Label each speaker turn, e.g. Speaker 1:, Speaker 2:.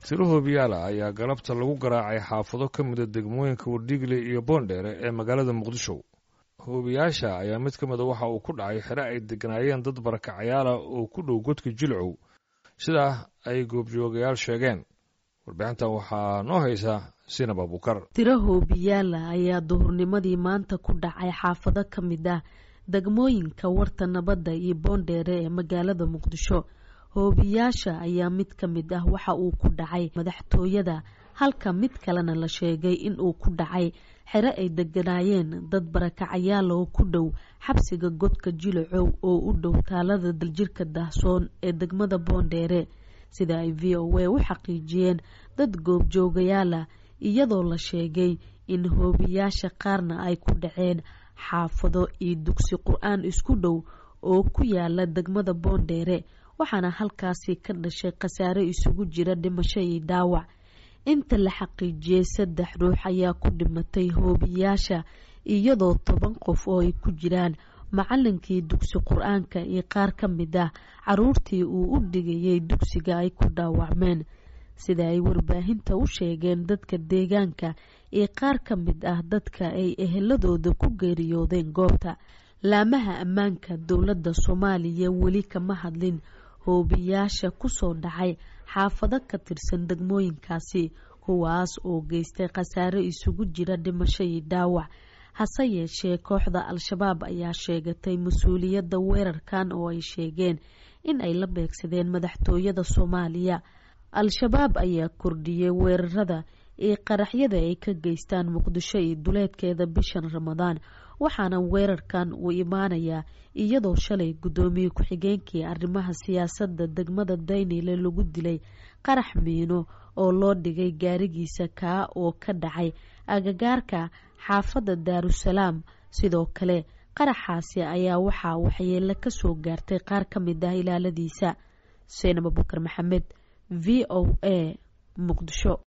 Speaker 1: tiro hoobiyaala ayaa galabta lagu garaacay xaafado ka mida degmooyinka wardhiigle iyo boondheere ee magaalada muqdisho hoobiyaasha ayaa mid ka mida waxa uu ku dhacay xere ay deganaayeen dad barakacayaala oo ku dhow godka jilcow sidaa ay goobjoogayaal sheegeen warbixintan waxaa noo haysa sinab abukar
Speaker 2: tiro hoobiyaala ayaa duhurnimadii maanta ku dhacay xaafado ka mid ah degmooyinka warta nabadda iyo boondheere ee magaalada muqdisho hoobiyaasha ayaa mid ka mid ah waxa uu ku dhacay madaxtooyada halka mid kalena la sheegay in uu ku dhacay xere ay deganaayeen dad barakacayaal oo ku dhow xabsiga godka jilacow oo u dhow taalada daljirka daahsoon ee degmada boondheere sida ay v o a u xaqiijiyeen dad goobjoogayaala iyadoo la sheegay in hoobiyaasha qaarna ay ku dhaceen xaafado iyo dugsi qur-aan isku dhow oo ku yaala degmada boondheere waxaana halkaasi ka dhashay khasaare isugu jira dhimasho iyo dhaawac inta la xaqiijiyey saddex ruux ayaa ku dhimatay hoobiyaasha iyadoo toban qof oo ay ku jiraan macalinkii dugsi qur-aanka iyo qaar ka mid ah caruurtii uu u dhigayay dugsiga ay ku dhaawacmeen sida ay warbaahinta u sheegeen dadka deegaanka iyo qaar ka mid ah dadka ay eheladooda ku geeriyoodeen goobta laamaha ammaanka dowladda soomaaliya weli kama hadlin hoobiyaasha kusoo dhacay xaafado ka tirsan degmooyinkaasi kuwaas oo geystay khasaare isugu jira dhimasho iyo dhaawac hase yeeshee kooxda al-shabaab ayaa sheegatay mas-uuliyadda weerarkan oo ay sheegeen in ay la beegsadeen madaxtooyada soomaaliya al-shabaab ayaa kordhiyey weerarada iyo qaraxyada ay ka geystaan muqdisho iyo duleedkeeda bishan ramadaan waxaana weerarkan uu imaanayaa iyadoo shalay guddoomiye ku-xigeenkii arrimaha siyaasadda degmada daynile lagu dilay qarax miino oo loo dhigay gaarigiisa kaa oo ka dhacay agagaarka xaafadda daarusalaam sidoo kale qaraxaasi ayaa waxaa waxyeelo ka soo gaartay qaar ka mid ah ilaaladiisa seenab abukar maxamed v o a muqdisho